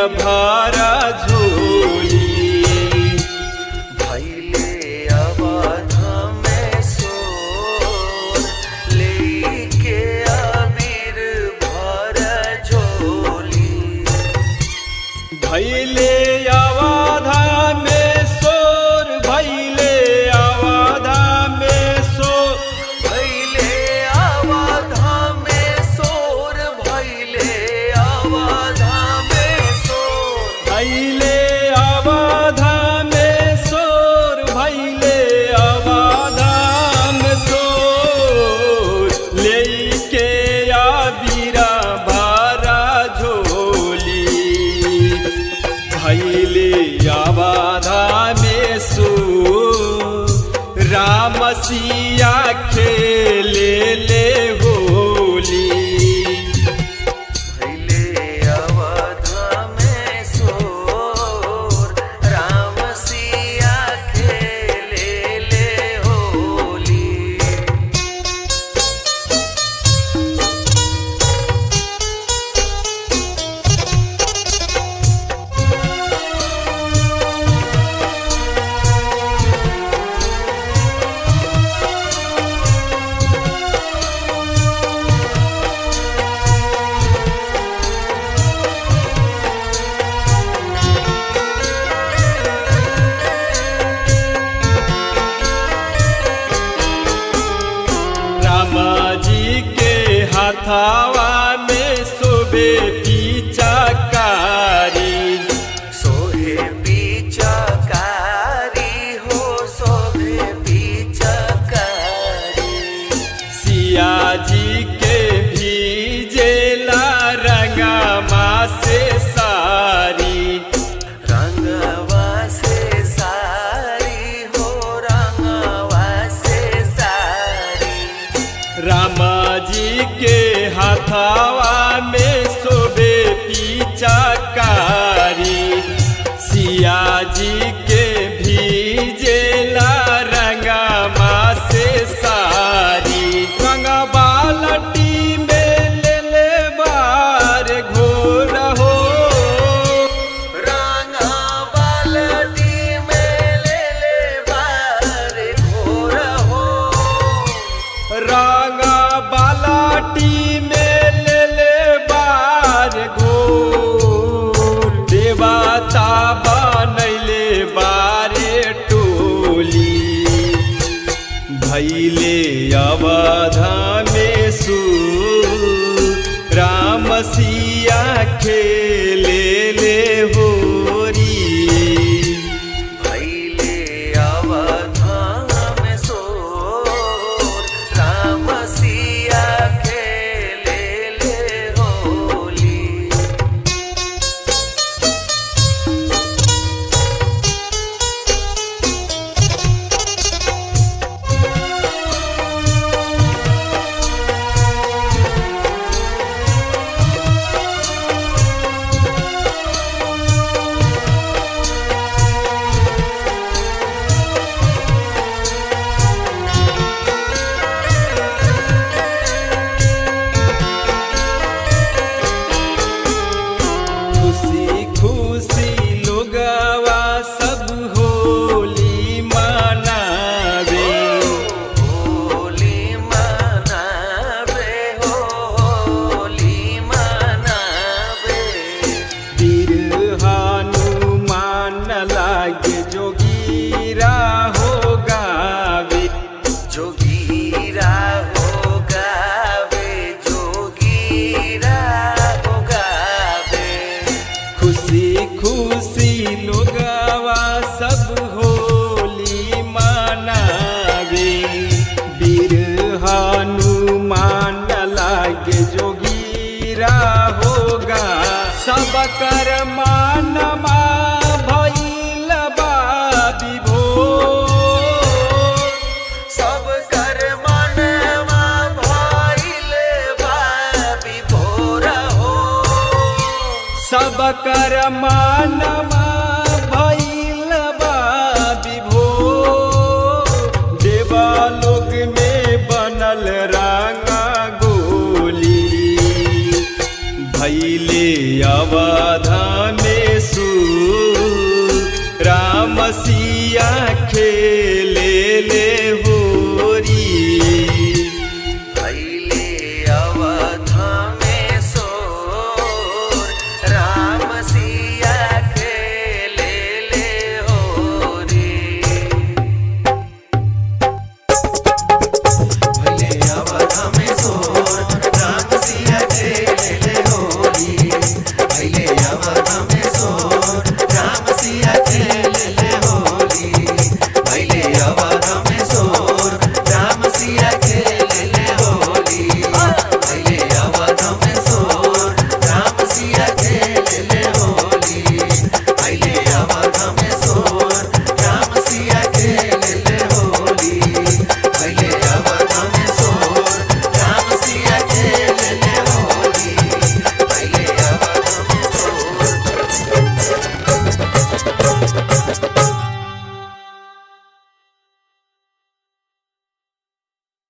भारा झोली भैले अवध में सोर लेके अबीर भर झोली भैले आवाधा में सोर भैले आवाधा में सोर भैले अवध में सोर भैले अवध में सोर भैले आवाधा में सोर भैले आवाधा में सोर लेके आबिरा भारा झोली भैले आवाधा में सोर राम सिया खेले ले होली भैले अवध में सोर राम सिया खेले ले होली रामा जी के हाथावा में सोबे पीचाकारी सोहे पीचकारी हो सोहे पीचकारी सिया जी के भीजेला रंगामा से सारी रंगवा से सारी हो रंगवा से सारी रामा जी के हाथावा में सोबे पीचाकारी सिया जी के भीजेला रंगामा से सारी रंगा बालटी में ले ले बार घोर हो रंगा बाल्टी में ले ले बार घोर हो रंगा बालाटी में ले ले बार घोर देवता बनैले बारे टोली भैले अवधा में सू राम सिया खेले ले होरी भैले अवध में सोर राम सिया खेले ले होली खुशी खुशी लोगवा सब होली मनावे होली मनावे हो होली मनावे वीर हनुमान लागे जोगीरा हो गावे जोगीरा हो गावे जोगीरा हो गावे खुशी खुशी लोगवा सब होली मनावे वीर हनुमान लागे जोगीरा होगा सब कर मानमा भइल बा विभोर सब कर मनवा भइल बा विभोर हो सब कर मानमा भइल बा विभोर देवालोक में बनल रांगा गोली भैले अवधा में सुख राम सिया खेले ले